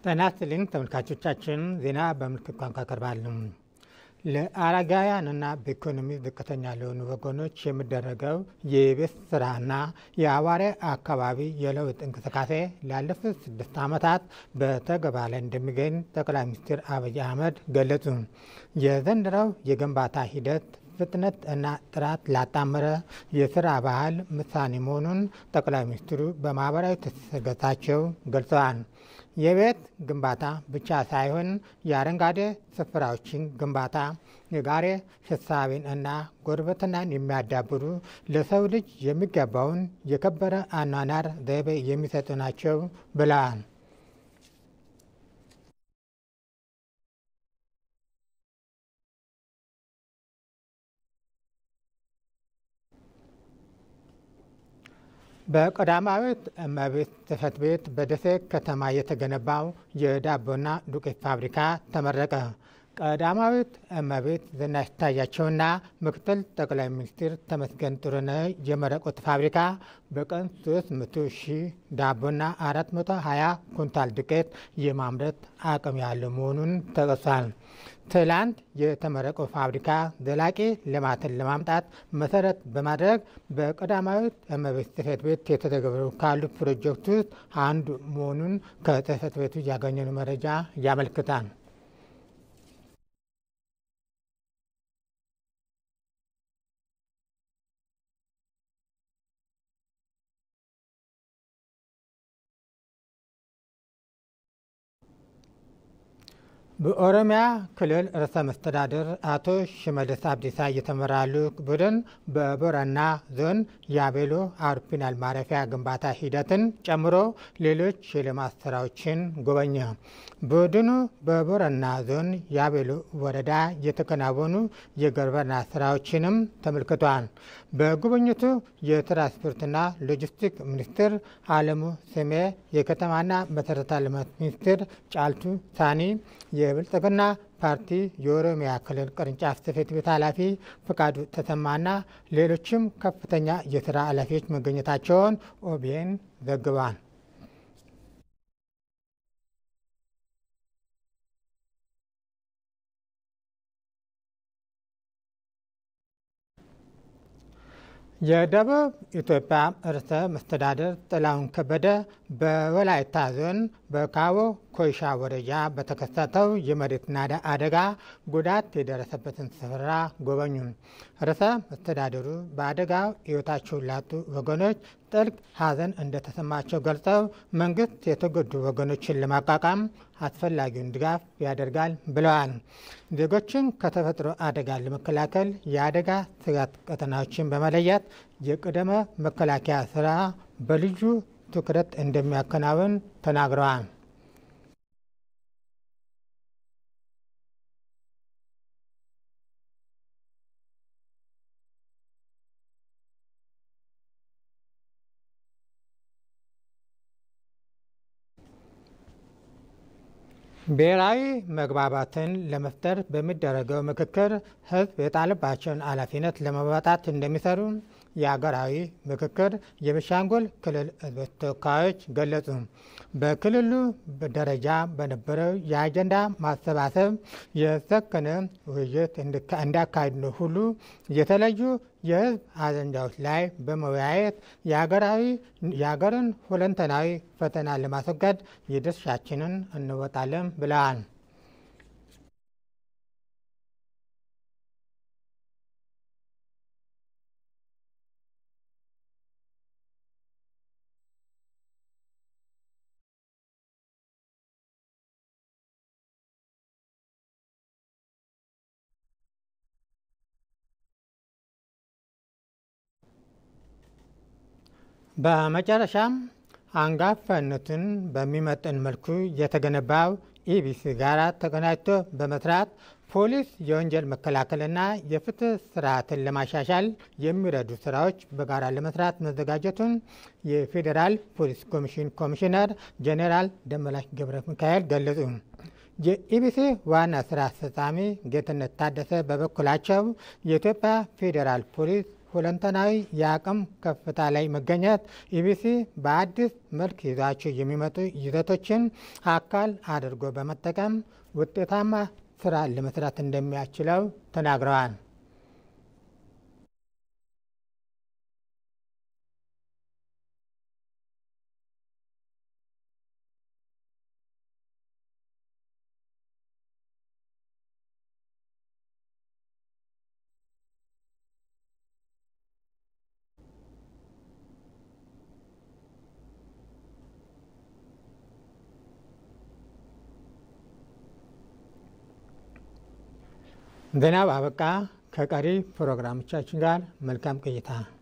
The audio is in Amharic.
ጤና ይስጥልኝ ተመልካቾቻችን፣ ዜና በምልክት ቋንቋ ቀርባሉ። ለአረጋውያንና በኢኮኖሚ ዝቅተኛ ለሆኑ ወገኖች የሚደረገው የቤት ስራና የአዋሬ አካባቢ የለውጥ እንቅስቃሴ ላለፉት ስድስት ዓመታት በተግባር ላይ እንደሚገኝ ጠቅላይ ሚኒስትር አብይ አህመድ ገለጹ። የዘንድሮው የግንባታ ሂደት ፍጥነት እና ጥራት ላጣመረ የስራ ባህል ምሳሌ መሆኑን ጠቅላይ ሚኒስትሩ በማህበራዊ ትስስር ገጻቸው ገልጸዋል። የቤት ግንባታ ብቻ ሳይሆን የአረንጓዴ ስፍራዎችን ግንባታ የጋራ ሕሳቤን እና ጉርብትናን የሚያዳብሩ ለሰው ልጅ የሚገባውን የከበረ አኗኗር ዘይቤ የሚሰጡ ናቸው ብለዋል። በቀዳማዊት እመቤት ጽሕፈት ቤት በደሴ ከተማ የተገነባው የዳቦና ዱቄት ፋብሪካ ተመረቀ። ቀዳማዊት እመቤት ዝናሽ ታያቸውና ምክትል ጠቅላይ ሚኒስትር ተመስገን ጥሩነህ የመረቁት ፋብሪካ በቀን 300 ሺህ ዳቦና 420 ኩንታል ዱቄት የማምረት አቅም ያለው መሆኑን ተጠቅሷል። ትላንት የተመረቀው ፋብሪካ ዘላቂ ልማትን ለማምጣት መሰረት በማድረግ በቀዳማዊት እመቤት ጽሕፈት ቤት የተተገበሩ ካሉ ፕሮጀክት ውስጥ አንዱ መሆኑን ከጽሕፈት ቤቱ ያገኘነው መረጃ ያመለክታል። በኦሮሚያ ክልል ርዕሰ መስተዳድር አቶ ሽመልስ አብዲሳ እየተመራ ልዑክ ቡድን በቦረና ዞን የአቤሎ አውሮፕላን ማረፊያ ግንባታ ሂደትን ጨምሮ ሌሎች የልማት ስራዎችን ጎበኘ። ቡድኑ በቦረና ዞን የአቤሎ ወረዳ የተከናወኑ የግብርና ስራዎችንም ተመልክቷል። በጉብኝቱ የትራንስፖርትና ሎጂስቲክ ሚኒስትር አለሙ ስሜ፣ የከተማና መሰረተ ልማት ሚኒስትር ጫልቱ ሳኒ የብልጽግና ፓርቲ የኦሮሚያ ክልል ቅርንጫፍ ጽሕፈት ቤት ኃላፊ ፍቃዱ ተሰማና ሌሎችም ከፍተኛ የስራ ኃላፊዎች መገኘታቸውን ኦቢኤን ዘግቧል። የደቡብ ኢትዮጵያ ርዕሰ መስተዳድር ጥላሁን ከበደ በወላይታ ዞን በካቦ ኮይሻ ወረዳ በተከሰተው የመሬት ናዳ አደጋ ጉዳት የደረሰበትን ስፍራ ጎበኙ። ርዕሰ መስተዳድሩ በአደጋው ሕይወታቸውን ላጡ ወገኖች ጥልቅ ሐዘን እንደተሰማቸው ገልጸው መንግስት የተጎዱ ወገኖችን ለማቋቋም አስፈላጊውን ድጋፍ ያደርጋል ብለዋል። ዜጎችን ከተፈጥሮ አደጋ ለመከላከል የአደጋ ስጋት ቀጠናዎችን በመለየት የቅድመ መከላከያ ስራ በልዩ ትኩረት እንደሚያከናውን ተናግረዋል። ብሔራዊ መግባባትን ለመፍጠር በሚደረገው ምክክር ሕዝብ የጣለባቸውን ኃላፊነት ለመወጣት እንደሚሰሩ የሀገራዊ ምክክር የቤኒሻንጉል ክልል ሕዝብ ተወካዮች ገለጹ። በክልሉ ደረጃ በነበረው የአጀንዳ ማሰባሰብ የሰከነ ውይይት እንዳካሄዱ ሁሉ የተለዩ የሕዝብ አጀንዳዎች ላይ በመወያየት የሀገርን ሁለንተናዊ ፈተና ለማስወገድ የድርሻችንን እንወጣለን ብለዋል። በመጨረሻም አንጋፋነትን በሚመጥን መልኩ የተገነባው ኢቢሲ ጋር ተቀናጅቶ በመስራት ፖሊስ የወንጀል መከላከልና የፍትህ ስርዓትን ለማሻሻል የሚረዱ ስራዎች በጋራ ለመስራት መዘጋጀቱን የፌዴራል ፖሊስ ኮሚሽን ኮሚሽነር ጄኔራል ደመላሽ ገብረ ሚካኤል ገለጹ። የኢቢሲ ዋና ስራ አስፈጻሚ ጌትነት ታደሰ በበኩላቸው የኢትዮጵያ ፌዴራል ፖሊስ ሁለንተናዊ የአቅም ከፍታ ላይ መገኘት ኢቢሲ በአዲስ መልክ ይዟቸው የሚመጡ ይዘቶችን አካል አድርጎ በመጠቀም ውጤታማ ስራ ለመስራት እንደሚያስችለው ተናግረዋል። ዜናው አበቃ። ከቀሪ ፕሮግራሞቻችን ጋር መልካም ቆይታ